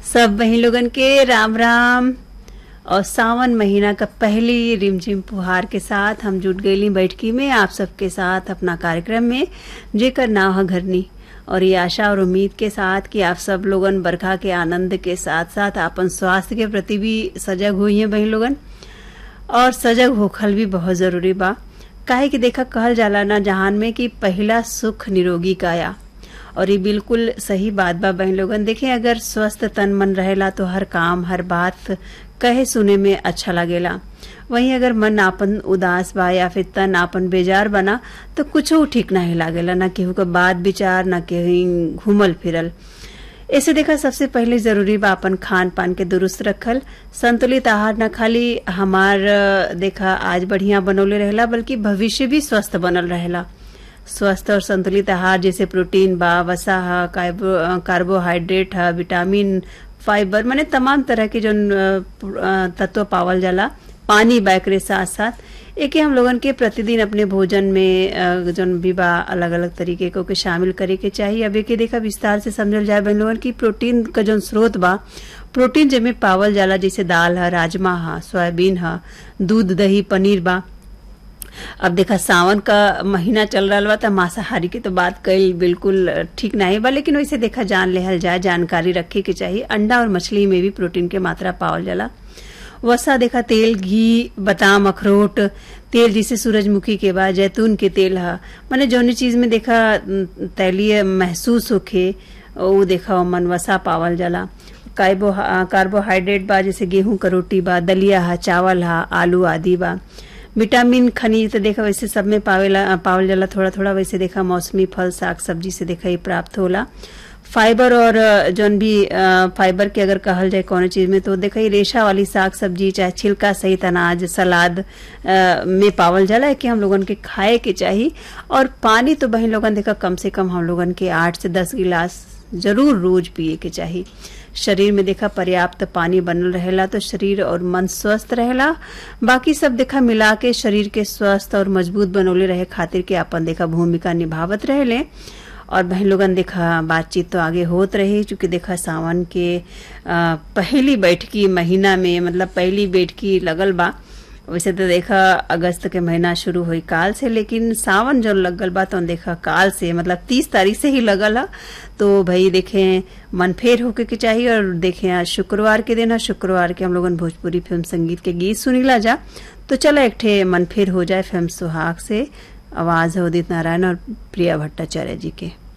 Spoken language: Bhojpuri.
सब बहन लोगन के राम राम और सावन महीना का पहली रिमझिम फुहार के साथ हम जुट गईली बैठकी में आप सबके साथ अपना कार्यक्रम में जेकर नाव है घरनी और ये आशा और उम्मीद के साथ कि आप सब लोगन बरखा के आनंद के साथ साथ अपन स्वास्थ्य के प्रति भी सजग हुई हैं बहन लोगन और सजग होखल भी बहुत जरूरी बा काहे कि देखा कहल जाला ना जहान में कि पहला सुख निरोगी काया और ये बिल्कुल सही बात बा बहन लोगन देखें अगर स्वस्थ तन मन रहेला तो हर काम हर बात कहे सुने में अच्छा लगेला वहीं अगर मन आपन उदास बा या फिर तन आपन बेजार बना तो कुछ ठीक नहीं लागेला ना केहू का बात विचार ना कहीं घूमल फिरल ऐसे देखा सबसे पहले जरूरी बा अपन खान पान के दुरुस्त रखल संतुलित आहार न खाली हमार देखा आज बढ़िया बनौले रहेला बल्कि भविष्य भी स्वस्थ बनल रहेला स्वस्थ और संतुलित आहार जैसे प्रोटीन बा वसा हा कार्बो कार्बोहाइड्रेट हा विटामिन फाइबर माने तमाम तरह के जो तत्व पावल जाला पानी बैकरे साथ साथ एक हम लोगन के प्रतिदिन अपने भोजन में जौन भी बा अलग अलग तरीके को के शामिल करे के चाहिए अब एक देखा विस्तार से समझल जाए बहन लोगन की प्रोटीन का जौन स्रोत बा प्रोटीन जेमे पावल जाला जैसे दाल है राजमा है सोयाबीन है दूध दही पनीर बा अब देखा सावन का महीना चल रहा बा तो मांसाहारी की तो बात कल बिल्कुल ठीक नहीं बा लेकिन वैसे देखा जान लेहल जाए जानकारी रखे के चाहिए अंडा और मछली में भी प्रोटीन के मात्रा पावल जाला वसा देखा तेल घी बादाम अखरोट तेल जिसे सूरजमुखी के बाद जैतून के तेल है मैंने जौनी चीज में देखा तैलीय महसूस होखे वो देखा मन वसा पावल जाला कार्बो कार्बोहाइड्रेट बा जैसे गेहूं का रोटी बा दलिया है चावल है आलू आदि बा विटामिन खनिज तो देखा वैसे सब में पावेला पावल जाला थोड़ा थोड़ा वैसे देखा मौसमी फल साग सब्जी से देखा ये प्राप्त होला फाइबर और जौन भी फाइबर के अगर कहल जाए कौन चीज में तो देखा रेशा वाली साग सब्जी चाहे छिलका सहित अनाज सलाद में पावल जाला है कि हम लोगन के खाए के चाहिए और पानी तो बहन लोगन देखा कम से कम हम लोगन के आठ से दस गिलास जरूर रोज पिए के चाहिए शरीर में देखा पर्याप्त पानी बनल रहेला तो शरीर और मन स्वस्थ रहेला बाकी सब देखा मिला के शरीर के स्वस्थ और मजबूत बनौले रहे खातिर के अपन देखा भूमिका निभावत रहेले और बहन लोगन देखा बातचीत तो आगे होत रही चूंकि देखा सावन के आ, पहली बैठकी महीना में मतलब पहली बैठकी लगल बा वैसे तो देखा अगस्त के महीना शुरू हुई काल से लेकिन सावन जो लगल बा तो देखा काल से मतलब तीस तारीख से ही लगल है तो भाई देखें मन फेर होके के चाहिए और देखें आज शुक्रवार के दिन है शुक्रवार के हम लोगन भोजपुरी फिल्म संगीत के गीत सुनीला जा तो चलो एक ठे मन फेर हो जाए फिल्म सुहाग से आवाज है उदित नारायण और प्रिया भट्टाचार्य जी के